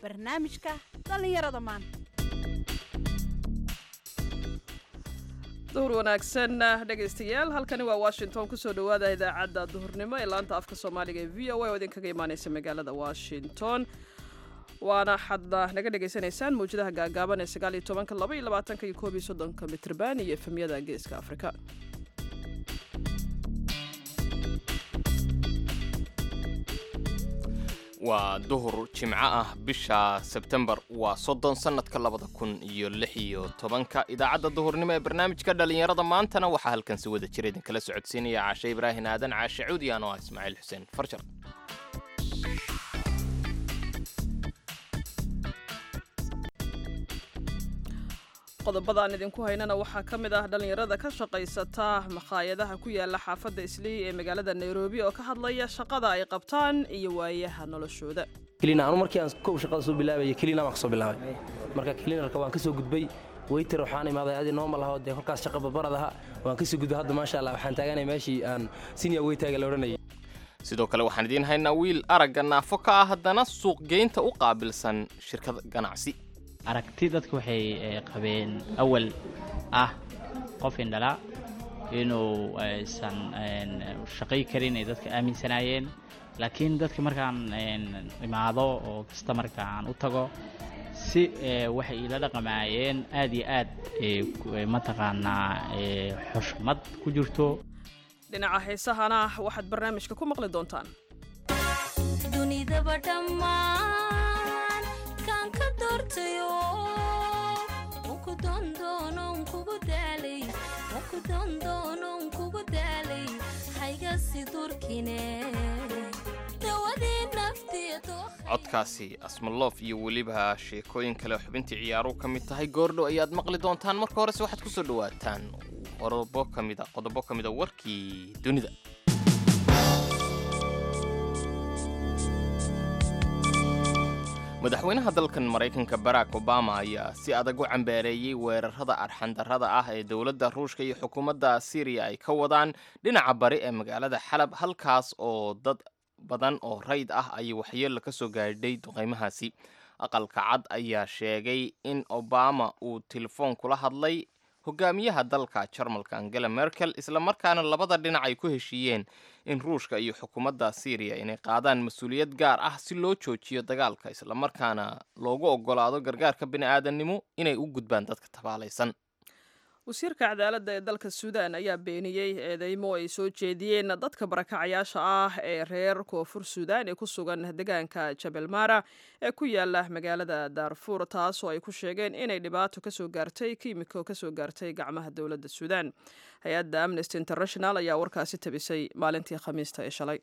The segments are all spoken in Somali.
barnaamijka dhallinyarada maanta duhur wanaagsan dhegaystayaal halkani waa washington kusoo dhowaada idaacadda duhurnimo ee laanta afka soomaaliga ee v o a oo idinkaga imaaneysa magaalada washington waana xadda naga dhegaysanaysaan mawjadaha gaagaaban ee sagaal iyo tobanka laba iyo labaatanka iyo koob iyo soddonka mitrban iyo efemyada geeska afrika waa duhur jimco ah bisha sebtembar waa soddon sannadka labada kun iyo lix iyo tobanka idaacadda duhurnimo ee barnaamijka dhallinyarada maantana waxaa halkan si wada jira idinkala socodsiinaya caashe ibraahin aadan caashe cuudi ano ah ismaaciil xuseen farjar qodobadaan idinku haynana waxaa ka mid ah dhallinyarada ka shaqaysata makhaayadaha ku yaala xaafadda islii ee magaalada nairobi oo ka hadlaya shaqada ay qabtaan iyo waayaha noloshooda kelina anu markii aan kow shaqada soo bilaabaya kelina baan ka soo bilaabay marka kelinarka waan ka soo gudbay weyter waxaan imaaday adi normal ahoo dee kolkaas shaqa babarad aha waan ka soo gudbay hadda maasha allah waxaan taaganay meeshii aan senior weytaaga la odhanayay sidoo kale waxaan idiin haynaa wiil aragga naafo ka ah haddana suuqgeynta u qaabilsan shirkad ganacsi aragti dadku waxay qabeen awal ah qof indhala inuu aysan shaqay karin ay dadka aaminsanaayeen laakiin dadka markaan imaado oo kasta marka aan u tago si waxay iila dhaqamaayeen aad iyo aad mataqaanaa xushmad ku jirto dhinaca heesahana waxaad barnaamijka ku maqli doontaan dunidaba dhammaan kaan ka doortayo ku dondoonon kugu daalay ku dondoonon kugu daalay haygasi durkine dawadii naftiya codkaasi asmaloof iyo weliba sheekooyin kale xubintii ciyaaruhu ka mid tahay goordhow ayaad maqli doontaan marka horese waxaad ku soo dhowaataan qodobo ka mida qodobo ka mida warkii dunida madaxweynaha dalkan maraykanka barack obama ayaa si adag u cambaareeyey weerarada arxandarrada ah ee dowladda ruushka iyo xukuumadda syriya ay ka wadaan dhinaca bari ee magaalada xalab halkaas oo dad badan oo rayd ah ayay waxyeello ka soo gaadhay duqaymahaasi aqalka cad ayaa sheegay in obama uu telefoon kula hadlay hogaamiyaha dalka jarmalka angela merkel islamarkaana labada dhinac ay ku heshiiyeen in ruushka iyo xukuumadda syriya inay qaadaan mas-uuliyad gaar ah si loo joojiyo dagaalka islamarkaana loogu ogolaado gargaarka bini'aadannimo inay u gudbaan dadka tabaalaysan wasiirka cadaaladda ee dalka suudaan ayaa beeniyey eedeymo ay soo jeediyeen dadka barakacayaasha ah ee reer koonfur suudaan ee ku sugan deegaanka jabel mara ee ku yaala magaalada daarfuur taasoo ay ku sheegeen inay dhibaato kasoo gaartay kiimiko kasoo gaartay gacmaha dowladda suudaan hay-adda amnesty international ayaa warkaasi tabisay maalintii khamiista ee shalay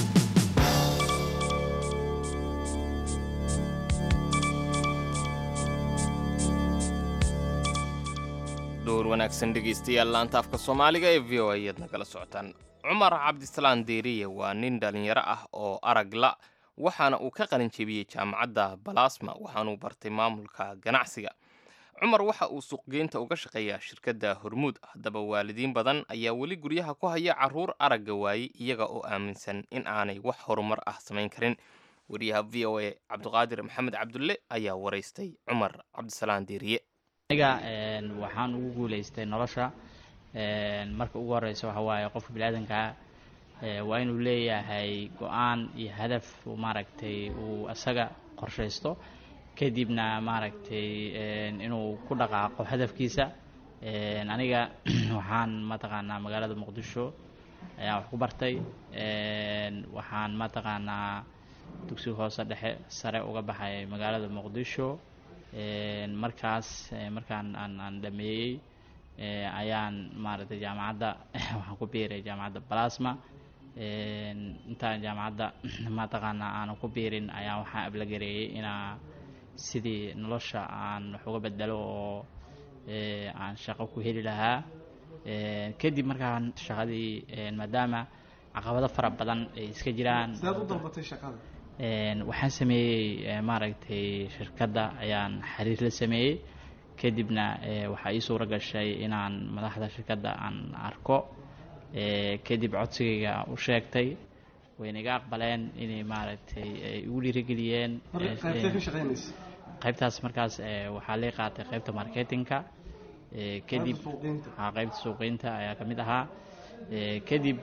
dhowr wanaagsan dhegaystayaal laanta afka soomaaliga ee v o a ayaad nagala socotaan cumar cabdisalaan deeriye waa nin dhallinyaro ah oo arag la waxaana uu ka qalin jebiyey jaamacadda balasma waxaanuu bartay maamulka ganacsiga cumar waxa uu suuqgeynta uga shaqeeyaa shirkadda hormuud haddaba waalidiin badan ayaa weli guryaha ku haya carruur aragga waayey iyaga oo aaminsan in aanay wax horumar ah samayn karin wariyaha v o a cabdiqaadir maxamed cabdulle ayaa waraystay cumar cabdisalaan deeriye aniga waxaan ugu guulaystay nolosha marka ugu horeysa waxa waaye qofka biniaadankaa waa inuu leeyahay go-aan iyo hadaf maaragtay uu asaga qorshaysto kadibna maaragtay inuu ku dhaqaaqo hadafkiisa aniga waxaan mataqaanaa magaalada muqdisho ayaan wax ku bartay waxaan mataqaanaa dugsiga hoose dhexe sare uga baxay magaalada muqdisho markaas markaan aan aan dhameeyey ayaan maaragtay jaamacadda waxaan ku biiray jaamacadda balasma intaan jaamacadda mataqaanaa aanan ku biirin ayaan waxaan ablagareeyey inaa sidii nolosha aan wax uga bedelo oo aan shaqo ku heli lahaa kadib markaan shaqadii maadaama caqabado fara badan ay iska jiraan waxaan sameeyey maaragtay shirkadda ayaan xiriir la sameeyey kadibna waxaa ii suura gashay inaan madaxda shirkadda aan arko kadib codsigayga u sheegtay wayna iga aqbaleen inay maaragtay ay igu dhiirigeliyeen marka Eh, qaybtee ka eh, shaqaynaysa qaybtaas markaas eh, waxaa lee qaatay qaybta marketinka eh, kadib Qaybta suuqgeynta. haa qaybta suuqeynta ayaa ka mid ahaa Eh, kadib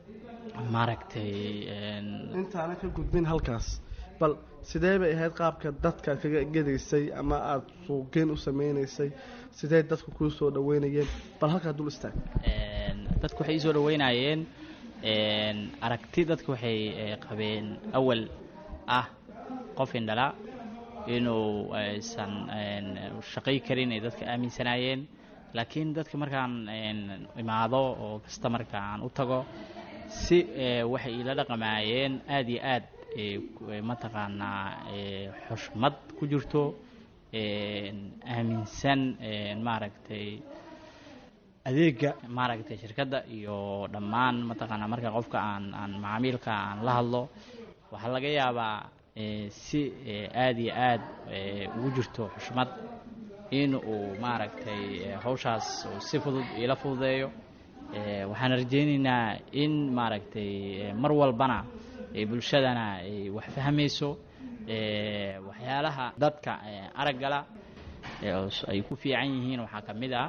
maaragtay en, intaana ka gudbin halkaas bal sidee bay ahayd qaabka dadka kaga gedaysay ama aada suuqgeyn u sameynaysay sidee dadku kuu soo dhaweynayeen bal halkaa dul istaag En, dadku waxay isoo dhaweynayeen en, aragti dadku waxay eh, qabeen awal ah qof indhala inuu aysan en, shaqay karin ay dadka aaminsanaayeen laakiin dadka markaan en, imaado oo kasta markaan u tago si eh, waxay ila dhaqamaayeen aada iyo aad eh, ku- eh, mataqaanaa eh, xushmad ku jirto en, aaminsan en, maaragtay adeega maaragtay shirkadda iyo dhammaan mataqaanaa marka qofka aan aan macaamiilka aan la hadlo waxaa laga yaabaa eh, si eh, aada iyo aad eh, ugu jirto xushmad in uu maaragtay eh, hawshaas uu si fudud ila fududeeyo Eh, waxaan rajaynaynaa in maaragtay eh, mar walbana eh, bulshadana ay wax fahmayso eh, waxyaalaha dadka eh, araggala ee os- ay ku fiican yihiin waxaa ka mid ah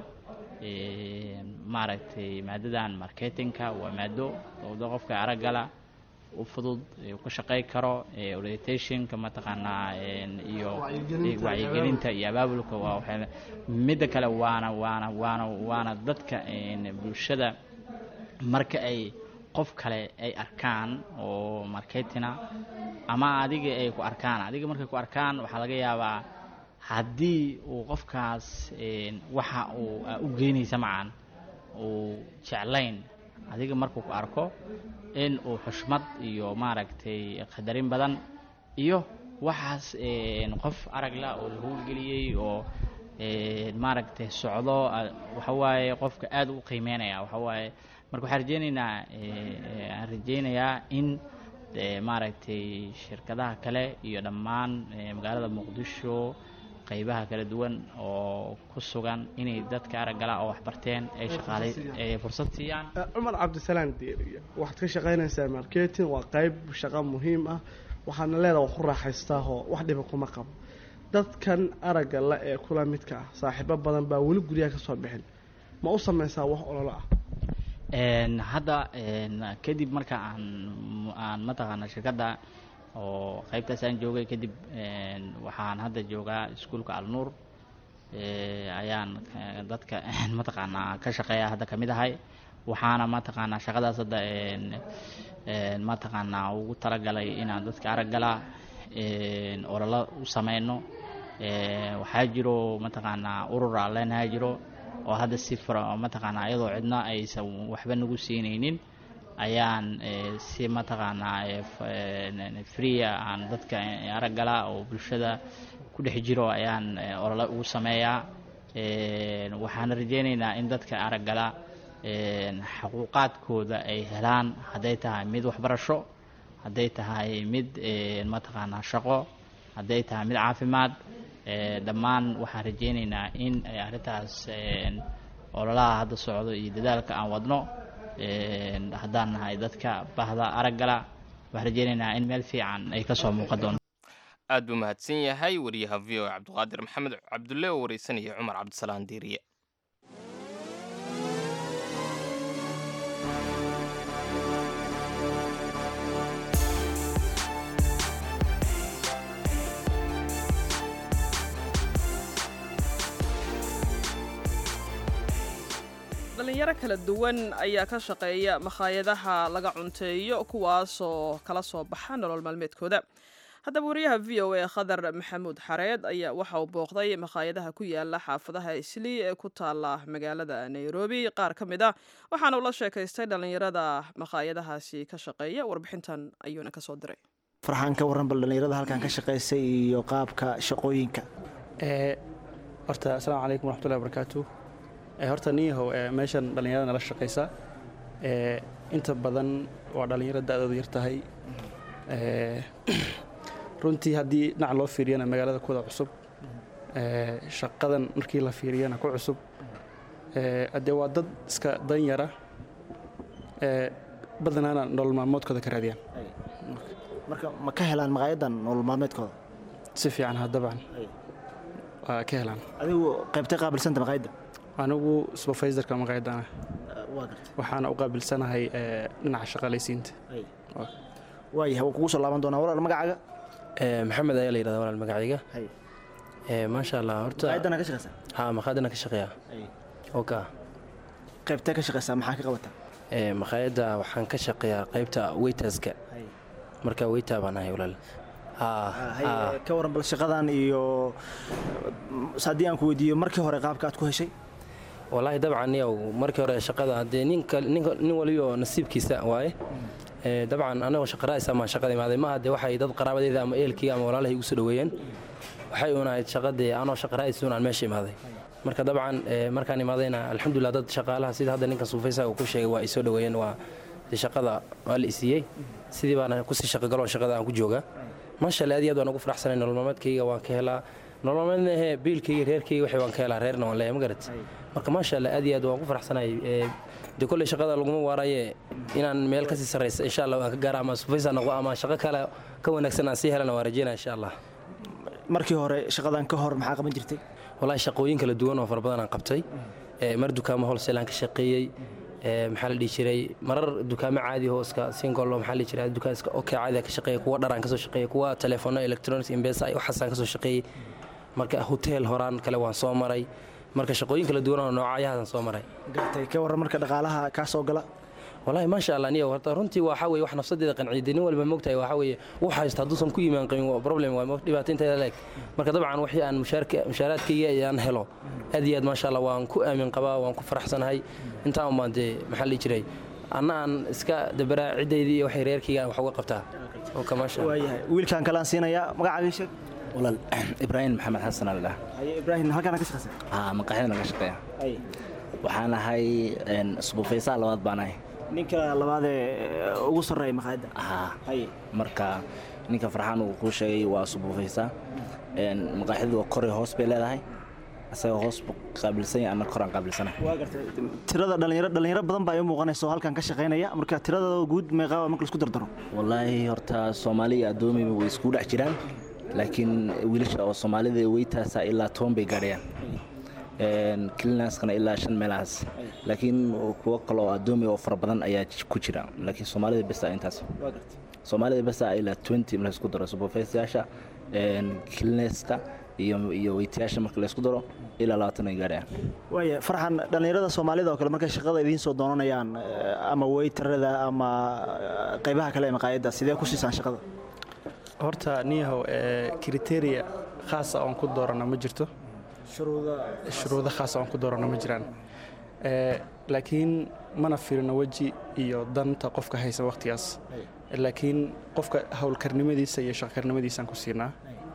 eh, maaragtay maadadan marketingka waa maado oo qofka araggala u fudud ee uu ka shaqey karo ee orientationka mataqaanaa en, iyo Wacyigelinta iyo wacyigelinta iyo abaabulka waa waxyaala midda kale waana waana waana waana dadka en, bulshada marka ay qof kale ay arkaan oo marketina ama adiga ay ku arkaan adiga markay ku arkaan waxaa laga yaabaa haddii uu qofkaas en, waxa uu aa u geynaysa macan uu jeclayn adiga markuu ku arko in uu xushmad iyo maaragtay qadarin badan iyo waxaas en, qof aragla oo la howlgeliyey oo en, maaragtay socdo a- waxa waaye qofka aad u qiimeynaya waxa waaye marka waxaan rajeynaynaa eh, aan rajeynayaa in eh, maaragtay shirkadaha kale iyo dhammaan eh, magaalada muqdisho qaybaha kala duwan oo ku sugan inay dadka araggala oo waxbarteen ay shaqaalay ay fursad siiyaan Eh, cumar cabdisalaan deeriya waxaad ka shaqaynaysaa marketing waa qayb shaqo muhiim ah waxaadna leedaha wax ku raaxaystaahoo wax dhiba kuma qabo dadkan aragga la ee kula midka ah saaxiibo badan baa weli guryaha ka soo bixin ma u samaysaa wax ololo ah En, hadda en, kadib marka aan aan mataqaana shirkadda oo qaybtaas aan joogay kadib en, waxaan hadda joogaa iskuulka alnuur eh, ayaan eh, dadka mataqaanaa ka shaqeeya hadda kamid ahay waxaana mataqaanaa shaqadaas hadda en, en, mataqaanaa ugu talagalay inaan dadka araggala en, ololo u sameyno Eh, waxaa jiro mataqaanaa urur aan leenahay jiro oo hadda si fara mataqaanaa iyadoo cidna aysan waxba nagu siinaynin ayaan eh, si mataqaanaa eh, f- eh, freea aan dadka eh, araggala oo bulshada ku dhex jiro ayaan eh, olole ugu sameeyaa Eh, waxaan rajeynaynaa in dadka araggala eh, xaquuqaadkooda ay helaan hadday tahay mid waxbarasho hadday tahay mid eh, mataqaanaa shaqo hadday tahay mid caafimaad eh, dhammaan waxaan rajeynaynaa in ay arrintaas en, ololaha hadda socdo iyo dadaalka aan wadno en, haddaan nahay dadka bahda araggala waxaan rajeynaynaa in meel fiican ay ka soo muuqan doonto aad buu mahadsan yahay wariyaha v o cabdiqaadir maxamed cabdulle oo wareysanaya cumar cabdisalaan diiriye dhalinyaro kala duwan ayaa ka shaqeeya makhaayadaha laga cunteeyo kuwaasoo kala soo baxa nolol maalmeedkooda haddaba wariyaha v o a khadar maxamuud xareed ayaa waxa uu booqday makhaayadaha ku yaala xaafadaha islii ee ku taala magaalada nairobi qaar ka mid ah waxaana ula sheekaystay dhalinyarada makhaayadahaasi ka shaqeeya warbixintan ayuuna kasoo diray farxaan ka warran bal dhallinyarada halkan ka shaqaysay iyo qaabka shaqooyinka ee horta asalaamu calaykum waraxmatullahi wabarakaatu ee horta niyahow ee meeshan dhallinyarada nala shaqaysa ee inta badan waa dhallinyaro da-doodu yar tahay ee runtii haddii dhinac loo fiiriyana magaalada kuwada cusub ee shaqadan markii la fiiriyana ku cusub ee haddee waa dad iska dan yara ee badanaana nolol maalmoodkooda ka raadiyaan marka ma ka helaan maqaayadan nolol maalmeedkooda si fiican ha dabcan waa ka helaan adigu qaybtay qaabilsanta maqaayadda anigu supervisorka maqaayadana waa gartay waxaana u qaabilsanahay ee, dhinaca shaqaalaysiinta waayahay waa kugu soo laaban doonaa walaal magacaaga Ee, maxamed ayaa la yidhahdaa walaal magacayga Hay. Ee, maasha allah horta maqaayaddana ka shaqaysaa ha maqaayadana ka shaqeeya oka qaybtee ka shaqaysaa maxaa ka qabataa Ee, maqaayadda waxaan ka shaqeeyaa qaybta waiterska marka waiter baan ahay walaal ha Hay, ha ka waran bal shaqadan iyo s- haddii aan ku weydiiyo markii hore qaabka aad ku heshay walaahi dabcan yow markii hore shaqada haddee ninka ninka nin waliyo nasiibkiisa waaye Ee, dabcan anagoo shaqaraaysa maan shaqada imaaday maaha dee waxay dad qaraabadeeda ama eelkii ama walaalahay igu soo dhoweeyeen waxay uun ahayd shaqadii anoo shaqaraaysa uun aan meesha imaaday marka dabcan ee, markaan imaadayna alxamdulilah dad shaqaalaha sida hadda ninka suufaysa uu ku sheegay waa ay soo dhoweeyeen waa dee shaqada waa la isiiyey sidii baana kusii shaqagalo shaqada aan ku joogaa maasha allah aad iyo aad waan ugu faraxsanay nolol maalmeedkayga waan ka helaa nolol maalmeedna ehe biilkayga reerkayga waxay waan ka helaa reerna waan leeyahay ma garat marka maasha allah aad iyo aad waan ku faraxsanahay Ee, dee kolley shaqada laguma waaraye inaan meel kasii sarraysa insha allah waan ka gaara ama sufaysa noqo ama shaqo kale ka wanaagsan aan sii helana waan rajeynaya insha allah markii hore shaqadan ka hor maxaa qaban jirtay walahi shaqooyin kala duwan oo fara badan aan qabtay Ee, mar dukaamo wholesale aan ka shaqeeyey Ee, maxaa la dhihi jiray marar dukaamo caadi oo iska single oo maxaa la dhihi jiray dukaan iska okay caadi aan ka shaqeeyey kuwa dhar aan ka soo shaqeeyey kuwa telefono electronics imbesa iyo waxaas aan ka soo shaqeeyey marka hotel horaan kale waan soo maray marka shaqooyin kala duwan oo noocyahaasaan soo maray gartay ka waran marka dhaqaalaha kaa soo gala walahi maasha allah niyo horta runtii waxa weeye wax nafsadeeda qanciday nin walba moogtahay waxa weeye wax haysta hadduusan ku imaan qabin waa problem waa mo- dhibaato inteeda leeg marka dabcan wixii aan mushaarka mushaaraadkayga aan helo aad iyo aad maasha allah waan ku aamin qabaa waan ku faraxsanahay intaan umaan dee maxaa la dhihi jiray anna aan iska dabaraa ciddaydii iyo waxay reerkayga aan wax uga qabtaa oo ka maasha Allah. waayahay wiilkaan kale aan siinayaa magacaaga sheeg walaal ibraahim maxamed xasan aldha haye ibraahim halkaana ka shaqaysaa haa maqaaxida naga shaqeeya hay waxaan ahay subufaysaa labaad baan ahay ninka labaadee ugu sarreeya maqaayadda haa haye marka ninka farxaan uu kuu sheegay waa subufaysaa maqaaxidu waa kore hoos bay leedahay asaga hoos buu qaabilsan yahay anna koraan qaabilsanahay waa gartay tirada dhalinyaro dhalinyaro badan baa ii muuqanaysa oo halkan ka shaqaynaya marka tirada guud meeqaa marka laisku dardaro wallaahi horta soomaali iyo addoomiba way isku dhex jiraan laakiin wiilasha oo soomaalida weytaasa ilaa toban bay gaadhayaan kilinaskana ilaa shan meelahaas laakiin kuwo kale oo addoomi oo fara badan ayaa ku jira laakiin soomaalida besa intaas soomaalida besa ilaa twenty marka isku daro superfesayaasha kilineska iyo iyo weytayaasha marka laysku daro ilaa labaatan ay gaadhayaan waaya farxan dhallinyarada soomaalida oo kale markay shaqada idiin soo doonanayaan ama weytarada ama qaybaha kale ee maqaayadda sidee ku siisaan shaqada horta niyahow kriteria khaasa oon ku doorana ma jirto shuruudo khaasa oon ku doorana ma jiraan laakiin mana firino weji iyo danta qofka haysa wakhtigaas laakiin qofka howlkarnimadiisa iyo shaqkarnimadiisaan ku siinaa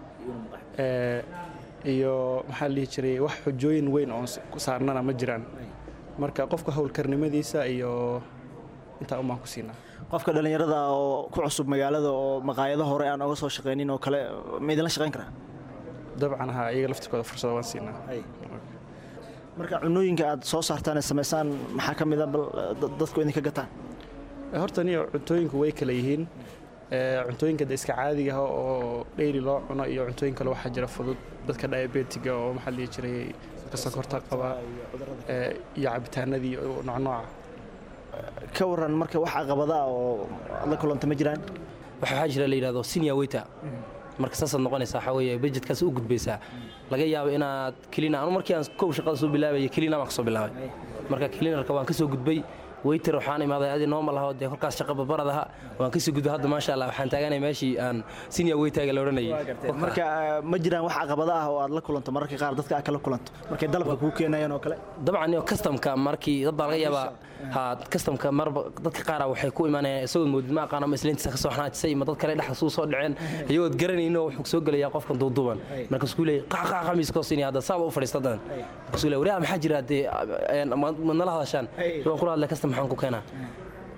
iyo maxaa la dhihi jiray wax xujooyin weyn oon saarnana ma jiraan marka qofka howlkarnimadiisa iyo intaa umaan ku siinaa qofka dhallinyarada oo ku cusub magaalada oo maqaayado hore aan oga soo shaqaynin oo kale ma idinla shaqayn karaa dabcan haa iyaga laftirkooda fursada waan siinaa marka cunooyinka aad soo saartaan ee samaysaan maxaa ka mid a bal dadku idinka gataan horta niyo cuntooyinku way kala yihiin cuntooyinka de iska caadiga ah oo dheyli loo cuno iyo cuntooyin kale waxaa jira fudud dadka diabetiga oo maxaa la dhihi jiray dadka sokorta qaba iyo cabitaanadii noocnooca ka waran marka wax caqabada ah oo aad la kulanta ma jiraan waxaa jira la yidhahdo senior waiter marka saasaad noqonaysaa waxaa weeye budgetkaas u gudbaysaa laga yaabo inaad kelina anu markii aan kow shaqada soo bilaabaya kelina baan ka soo bilaabay marka kelinarka waan ka soo gudbay weyter waxaan imaaday adi normal ahoo dee kolkaas shaqa babarad aha waan kasii gudbay hadda maasha allah waxaan taaganay meeshii aan senior waiterga la odhanayay marka ma jiraan wax caqabada ah oo aad la kulanto mararka qaar dadka aad kala kulanto markay dalabka kuu keenayaan oo kale dabcan iyo customka markii dad baa laga yaabaa ha customka marba dadka qaara waxay ku imaanayaan isagoo moodid ma aqaano ma isliintiisa kasoo xanaajisay ma dad kale dhexda suu soo dhaceen iyagood garanayno wuxuu soo gelayaa qofkan duuduuban marka isku leeyay qaaqaa qamiiskoo siinaya hadda saaba u fadhiista dan marka isku leeyay wariyaa maxaa jira dee ma nala hadashaan waan kula hadlay custom maxaan ku keenaa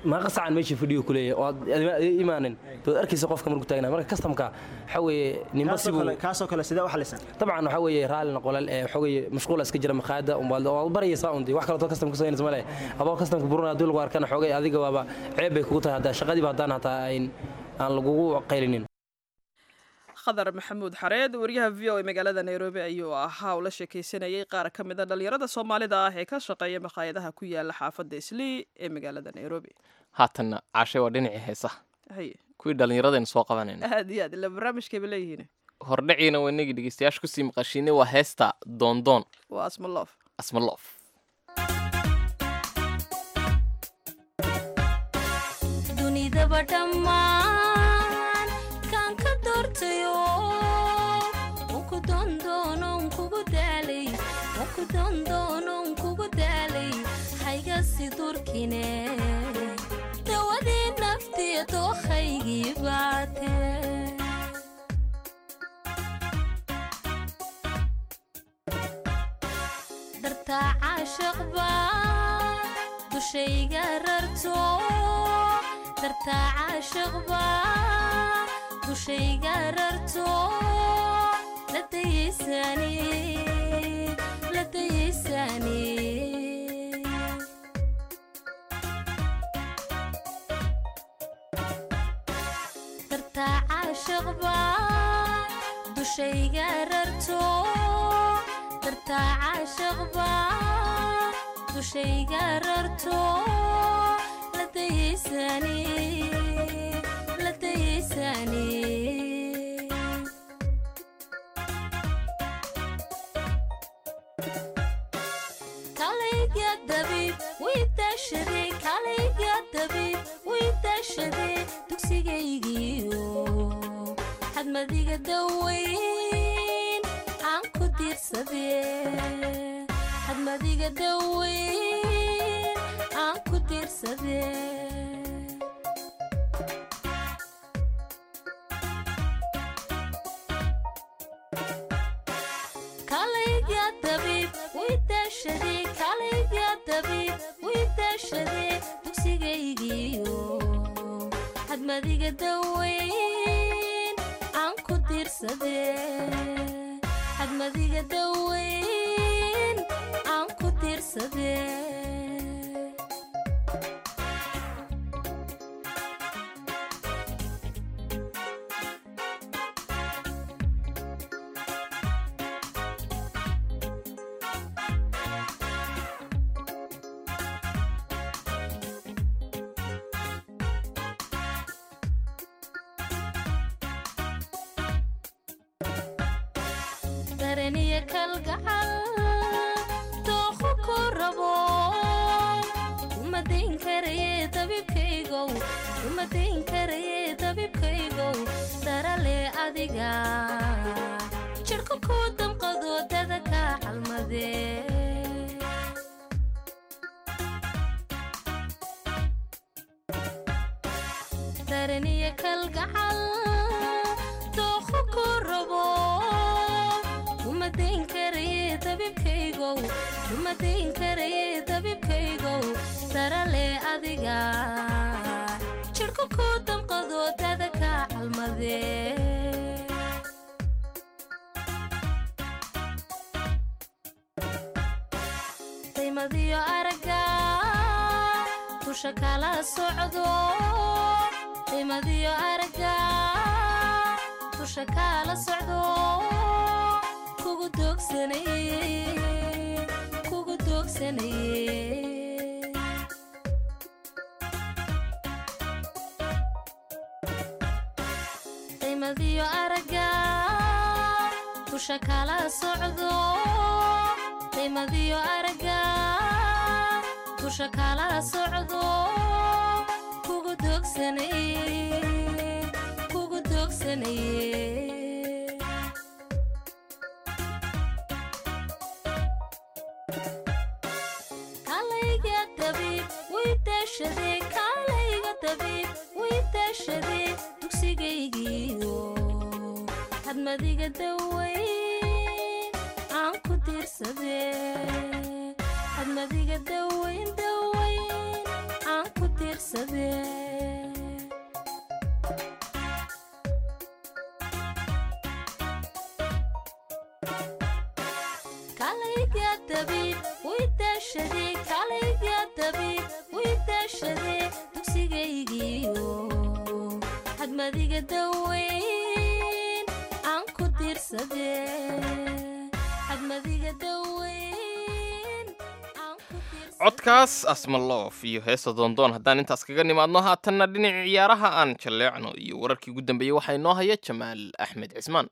maaqa sacan meeshii fadhiyo kuleeyahay oo aad imaanin dood arkaysa qofka markuu taagnaa marka kastamka waxaa weeye ninba kaasoo sibuu kale- kaasoo kale sidee u xalisan dabcan waxaa weeye raallina qolal ee waxaa weeye mashquula iska jira maqaayada umbaad oo barayaysaa undi wax kaleeto kastamka soo male adoo kastamka buruna haddii lagu arkana xoogay adiga waaba ceeb bay kugu tahay haddaa shaqadiiba haddaan hataa ayn aan lagugu qaylinin khadar maxamuud xareed wariyaha v o e magaalada nairobi ayuu ahaa uu la sheekaysanayay qaar ka mid a dhallinyarada soomaalida ah ee ka shaqeeya makhaayadaha ku yaala xaafadda islii ee magaalada nairobi haatanna caashay waa dhinacii heesaha haye kuwii dhallinyaradaynu soo qabanayna aad iyo aad ila barnaamijkayba leeyihiin hordhaciina waa inagii dhegeystayaasha kusii maqashiinay waa heesta doondoon waa asmaloof asmaloof dunidaba dhammaan kaan ka doortayo unku dondoonon kugu daalay unku dondoonon kugu daalay haygasi durkine dawadii naftiya doohaygii baate dartaa caashaqba dushayga rarto dartaa caashaqba dushayga rarto la dayaysani la dayaysani dartaa caashaqba dushayga rarto dartaa caashaqba dushayga rarto la dayaysani la dayaysani kalayga dabiib way daashaday kalayga dabiib way daashaday dugsigaygiiyo xadmadiga daweyn aan ku diirsadee xadmadiga daweyn aan ku diirsadee kalayga dabiib way daashaday kalayga dabiib way daashaday dugsigaygiiyo xadmadiga daweyn aan ku diirsadee xadmadiga daweyn aan ku diirsadee dareniya kalgacal dooqo ku rabo uma dayn karaye dabibkaygow uma dayn karaye dabibkaygow darale adiga jidhka ku damqado dada ka calmadee dareniya kalgacal dooqo ku rabo uma dayn karaye dabibkaygow uma dayn karaye dabibkaygow darale adiga jidhka ku damqado dada ka calmadee daymadiyo aragga dusha kala socdo daymadiyo aragga dusha kala socdo kugu doogsanaye kugu doogsanaye daymadiyo aragga dusha kala socdo daymadiyo aragga dusha kala socdo kugu doogsanaye kugu doogsanaye kalayga dabiib way daashaday kalayga dabiib way daashaday dugsigaygiiyo hadmadiga daweyn aan ku diirsadee hadmadiga daweyn daweyn aan ku diirsadee kalayga dabiib way daashadee kalayga dabiib way daashadee dugsigaygiio hadmadiga daweyn aan ku diirsadee hadmadiga daweyn aan ku diirsadee codkaas asmaloof iyo heesta doondoon haddaan intaas kaga nimaadno haatanna dhinaca ciyaaraha aan jalleecno iyo wararkii ugu dambeeyey waxaa inoo haya jamaal axmed cismaan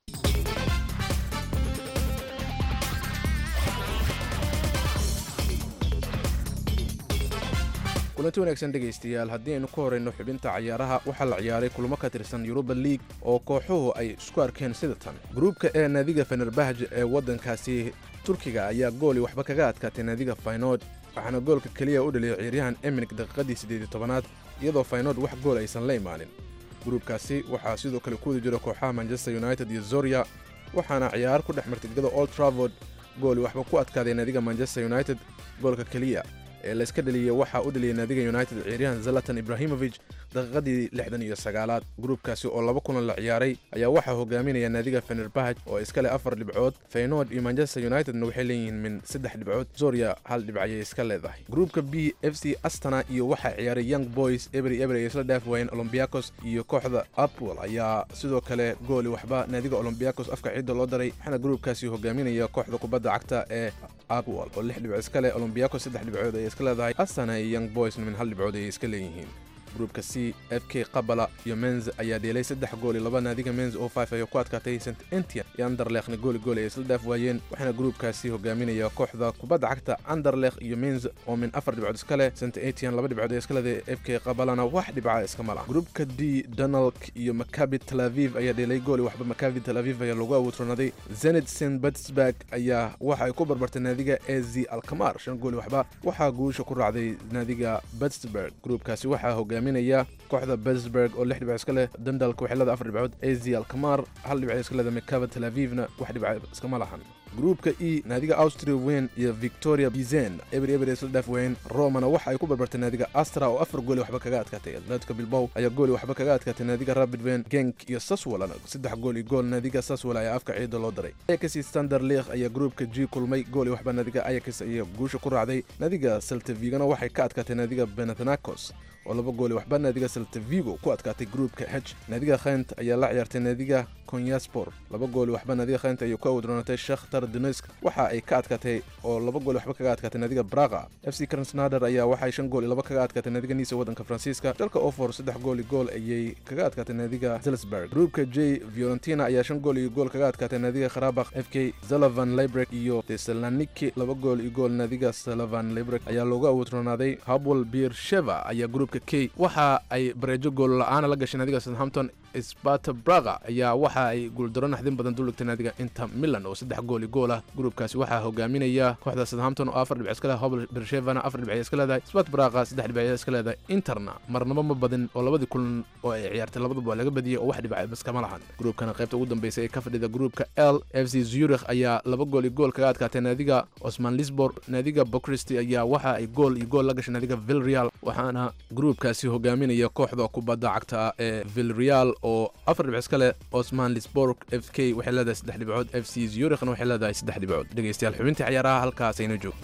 kulanti wanaagsan dhegaystayaal haddii aynu ku horayno xubinta cayaaraha waxaa la ciyaaray kulamo ka tirsan yuruba liig oo kooxuhu ay isku arkeen sida tan gruubka ee naadiga fenerbahj ee waddankaasi turkiga ayaa gooli waxba kaga adkaatay naadiga faynood waxaana goolka keliya u dhaliyay ciyaaryahan eminik daqiiqadii siddeed iyo tobanaad iyadoo faynood wax gool aysan la imaanin gruubkaasi waxaa sidoo kale ku wada jira kooxaha manchester united iyo zorya waxaana ciyaar ku dhex martay gegada old travord gooli waxba ku adkaaday naadiga manchester united goolka keliya ee layska dhaliyey waxaa u dhaliyey naadiga united ciyaaryahan zalatan ibrahimovic daqiiqadii lixdan iyo sagaalaad gruubkaasi oo laba kulan la ciyaaray ayaa waxaa hogaaminaya naadiga fenerbahaj oo iska leh afar dhibcood feynoord iyo manchester unitedna waxay leeyihiin min saddex dhibcood zorya hal dhibc ayay iska leedahay gruubka b f c astana iyo waxaa ciyaaray young boys ebri ebri ay isla dhaaf waayeen olombiakos iyo kooxda apwell ayaa sidoo kale gooli waxba naadiga olombiakos afka ciidda loo daray waxaana gruubkaasi hogaaminaya kooxda kubadda cagta ee apwell oo lix dhibcood iska leh olombiakos saddex dhibcood ayay iska leedahay astana iyo young boysna min hal dhibcood ayay iska leeyihiin gruubka c f k qabala iyo menz ayaa dheelay saddex gool iyo laba naadiga menz oo five ayay ku adkaatay st entian iyo anderlekhna gooli gooli ay isla dhaaf waayeen waxaana gruubkaasi hogaaminaya kooxda kubadda cagta anderlekh iyo menz oo min afar dhibcood iska leh st entian laba dhibcood ay iska leedahay f k qabalana wax dhibca iskama laha gruubka d donalk iyo makabi tel aviv ayaa dheelay gooli waxba makabi tel aviv ayaa lagu awoodronaday zenit st petersburg ayaa waxa ay ku barbartay naadiga e z alkamar shan gooli waxba waxaa guusha ku raacday naadiga petersburg gruubkaasi waxaa hogaaminaya kooxda Pittsburgh oo lix dhibcood iska leh Dundalk waxay leedahay afar dhibcood AZ Alkmaar hal dhibcood iska leedahay Maccabi Tel Avivna wax dhibcood iskama lahan gruubka e naadiga austria weyn iyo victoria bizen eber eber isla dhaaf weyn romana waxa ay ku barbartay naadiga astra oo afar gooli waxba kaga adkaatay atletico bilbow ayaa gooli waxba kaga adkaatay naadiga rapid wen genk iyo saswalana saddex gool iyo gool naadiga saswal ayaa afka ciida loo daray ayax standard league ayaa gruubka g kulmay gooli waxba naadiga ayax ayaa guusha ku raacday naadiga saltavigana waxay ka adkaatay naadiga benathanakos oo laba gooli waxba naadiga saltavigo ku adkaatay gruubka h naadiga khaynt ayaa la ciyaartay naadiga konyaspor laba gooli waxba naadiga khaynt ayay ku awdroonatay shakhtar donetsk waxa ay ka adkaatay oo laba gooli waxba kaga adkaatay naadiga braga f c krasnader ayaa waxay shan gool iyo laba kaga adkaatay naadiga niisa waddanka faransiiska dalka ofor saddex gool iyo gool ayay kaga adkaatay naadiga zelsburg gruubka j fiorentina ayaa shan gool iyo gool kaga adkaatay naadiga kharabakh f k zalavan librek iyo tesaloniki laba gool iyo gool naadiga salavan librek ayaa loogu awdroonaaday habwel beersheva ayaa gruubka k waxa ay bareejo gool la-aana la gashay naadiga southampton sparta braga ayaa waxa ay guuldaro naxdin badan duligtay naadiga inter milan oo saddex gool iyo gool ah gruubkaasi waxaa hogaaminaya kooxda southampton oo afar dhibc iska leedahay hobl bershevana afar dhibc iska leedahay spart braga saddex dhibc iska leedahay interna marnabo ma badin oo labadii kulan oo ay ciyaartay labaduba waa laga badiyey oo wax dhibca iskama lahan gruubkana qaybta ugu dambeysay ee ka fadhida gruubka l f c zurich ayaa laba gool iyo gool kaga adkaatay naadiga osman lisbor naadiga bocristi ayaa waxa ay gool iyo gool la gashay naadiga vilreal waxaana gruubkaasi hogaaminaya kooxda kubadda cagta ee vilreal oo afar dhibc iska leh osman lisborg f k waxay leedahay saddex dhibcood f c zurichna waxay leedahay saddex dhibcood dhegaystayaal xubintii ciyaaraha halkaas ayna joogto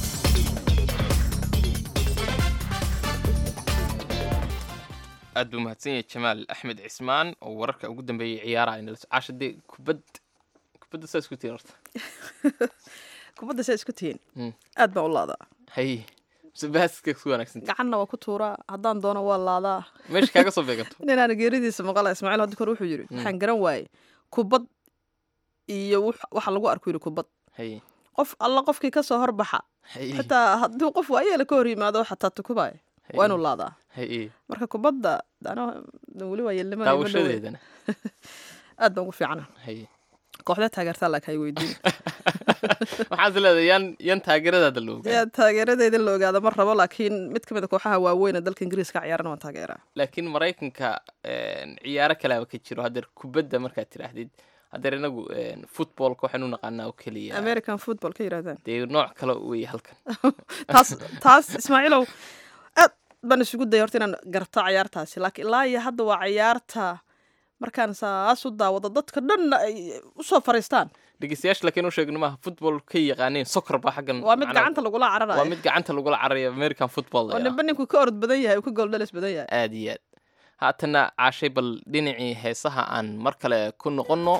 aad buu mahadsan yahay jamaal axmed cismaan oo wararka ugu dambeeyey ciyaaraha inala caasha dee kubad kubadda saa isku tihin horta kubadda saa isku tihiin Mm. aad baan u laadaa hay mise baaska ku wanaagsan gacanna waa ku tuuraa haddaan doono waa laadaa meesha kaaga soo beeganto ninaana geeridiisa maqala ismaaciil hadda kor wuxuu yidhi Mm. waxaan garan waaye kubad iyo wux- waxa lagu arko yidhi kubad hay qof alla qofkii ka soo horbaxa hay xitaa hadduu qof waayeela ka hor yimaado xataa tukubaya waa inuu laadaa hay marka kubadda ano weli waa yeelnimada ima dhowe. daawashadeedana aad baan ugu fiicana hay kooxda taageertaa laakiin ay weydiin waxaad leedahay yan yan taageeradaada la ogaa yaa taageeradeeda in la ogaado ma rabo laakiin mid ka mid a kooxaha waaweyn ee dalka ingiriiska ciyaarana waan taageeraa laakiin maraykanka een, ciyaaro kalaaba ka jiro haddeer kubadda markaad tidhaahdid haddeer inagu een, footballka waxaynu naqaanaa oo keliya american football ka yidhahdaan dee nooc kale weeye halkan taas taas ismaaciilow aad baan isugu daya horta inaan garto cayaartaasi laakiin ilaa iyo hadda waa cayaarta markaan saas u daawado dadka dhanna ay usoo fariistaan dhegeystayaasha laakiin u sheegno maaha football ka yaqaaneen soccer baa xaggan waa mid macnaha- gacanta lagula waa cararayo mid gacanta lagula cararaya american football oo ninba ninku ka orod badan yahay uu ka gooldhalis badan yahay aad iyo aad haatana caashay bal dhinacii heesaha aan mar kale ku noqonno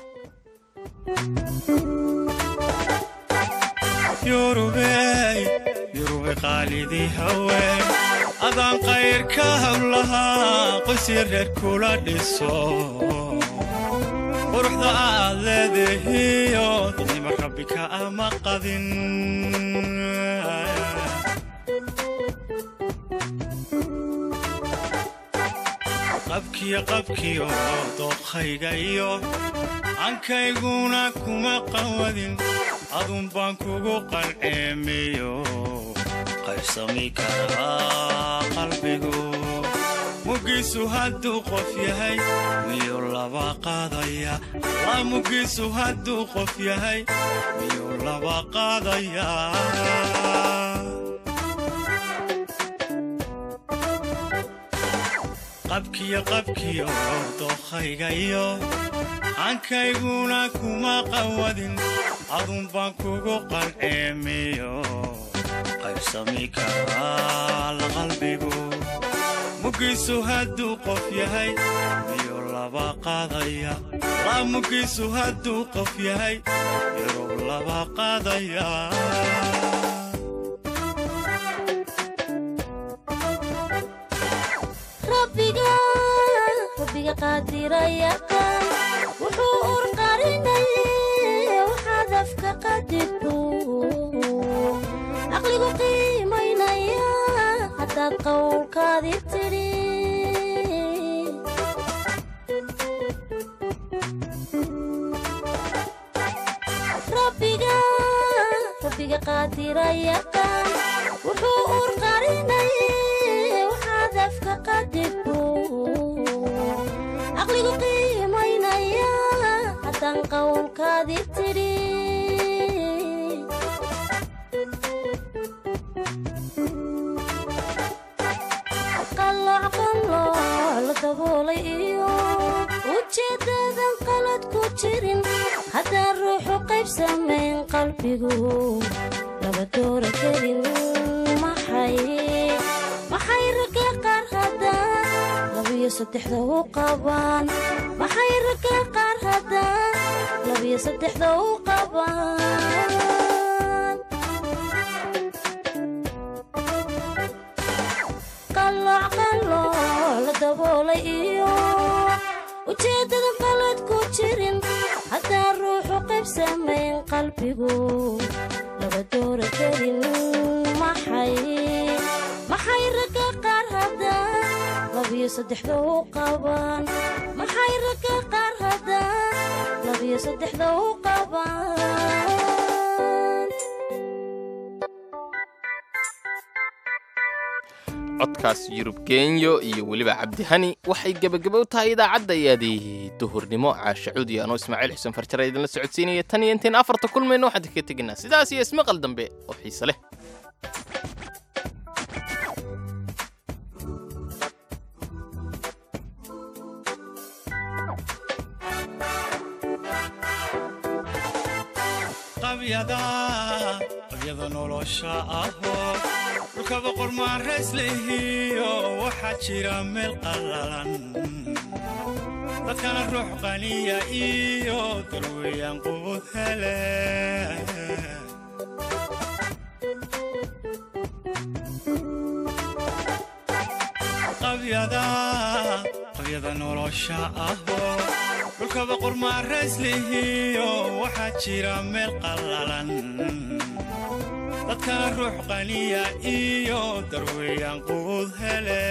yurubey yurube qaalidii haween adaan qayrka hawlahaa qoysii reer kula dhiso quruxda aad leedahiyo dadnima rabbi ka ama qadin qabkiyo qabkiyo dookhayga iyo ankayguna kuma qawadin adun baan kugu qalceemiyo qaybsami karaa qalbigu mugiisu hadduu qof yahay miyuu laba qaadaya la mugiisu hadduu qof yahay miyuu laba qaadaya qabkiyo qabkiyo dookhayga iyo hankayguna kuma qawadin adun baan kugu qalceemiyo qaybsami karaa la qalbigu mugiisu hadduu qof yahay miyuu laba qaadaya la mugiisu hadduu qof yahay miyuu laba qaadaya rabbiga rabbiga qaadiraya kan wuxuu urqarinay waxaad afka qadirtu caqligu qiimaynaya haddaad qowlkaadi tidhi rabbiga rabbiga qaadiraya kan wuxuu urqarinay waxaad afka qadirtu caqligu qiimaynaya haddaan qowlkaadi tidhi qalooc qalooc la daboolay iyo ujeeddadan qalad ku jirin haddaan ruuxu qayb samayn qalbigu laba doora kelin maxay maxay ragga qaar haddaan labiyo saddexda u qabaan maxay ragga qaar haddaan labiyo saddexda u qabaan qalooc qalooc la daboolay iyo ujeeddadan qalad ku jirin haddaan ruuxu qayb samayn qalbigu laba doora kelin maxay maxay ragga qaar haddaan labiyo saddexda u qabaan maxay ragga qaar haddaan labiyo saddexda u qabaan codkaas yurub genyo iyo weliba cabdihani waxay gebagaba u tahay idaacaddayaadii duhurnimo caasha cuudi anoo ismaaciil xuseen farjare idinla socodsiinaya tan iyo intiin afarta kulmayno waxaan kaga tegaynaa sidaas iyo ismaqal dambe oo xiise leh qabyada qabyada nolosha ahoo dhulkaba qormaanrayslehiyo waxaa jira meel qallalan dadkana ruux qaniya iyo darweeyaan quud hele qabyada qabyada nolosha ahoo dhulkaba qormaanrayslehiyo waxaa jira meel qallalan dadkana ruux qaniya iyo darweeyaan quud hele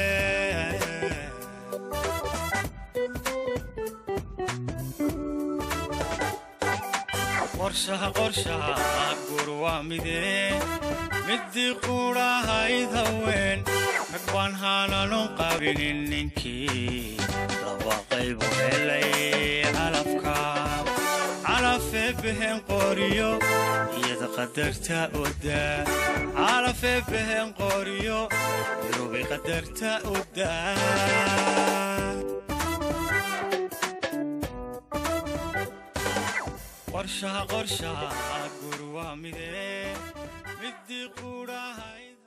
qorshaha qorshaha gur waa midee midii quudhahayd haween rag baan haananon qabinin ninkii laba qaybu helay calafka calafee behen qoriyo iyada qadarta odaa calafee behen qoriyo irubay qadarta odaa qorshaha qorshaha gur waa midee midii quudhahayd